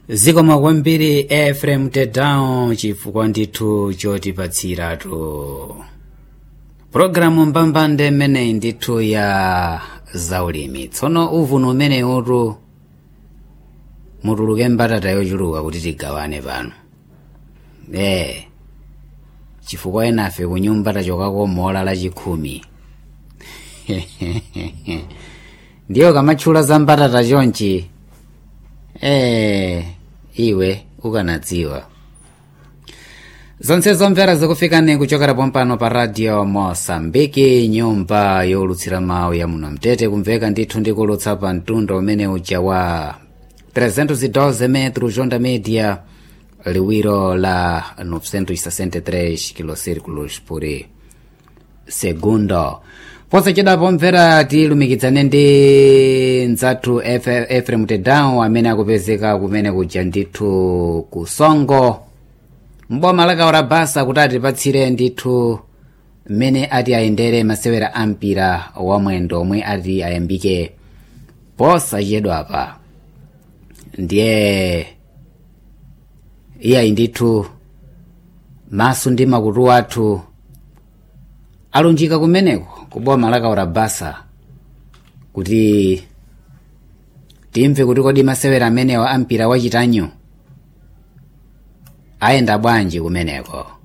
zikomo kwambiri efrem tedown chifukwa ndithu chotipatsiratu pulogalamu mbambande mmeneyi ndithu ya zaulimi tsono uvunu umeneyutu mutuluke mbatata yochuluka kuti tigawane pano ee chifukwa enafe kunyumba tachokako mola lachikhumi ndiyo kamatchula za mbatata chonchi ee iwe ukanadziwa zonse zomvera zikufikani kuchokera pompano pa radio mosambiki nyumba yolutsira mawu ya muno mtete kumveka ndithu ndikulutsa pa mtunda umene uja wa 312 metro jonda media liwiro la 963 kilocirculos por segundo posachedwapo mvera tilumikitsane ndi mdzathu efrem tedown amene akupezeka kumene kuja ndithu kusongo mboma lakaora basa kuti atipatsire ndithu mmene ati ayendere masewera ampira wamwendo omwe ati ayambike posachedwapa ndiye iyayi ndithu maso ndi makutu athu alunjika kumeneko kuboma lakaora basa kuti timve kuti kodi masewera amenewa ampira wachitanyo ayenda bwanji kumeneko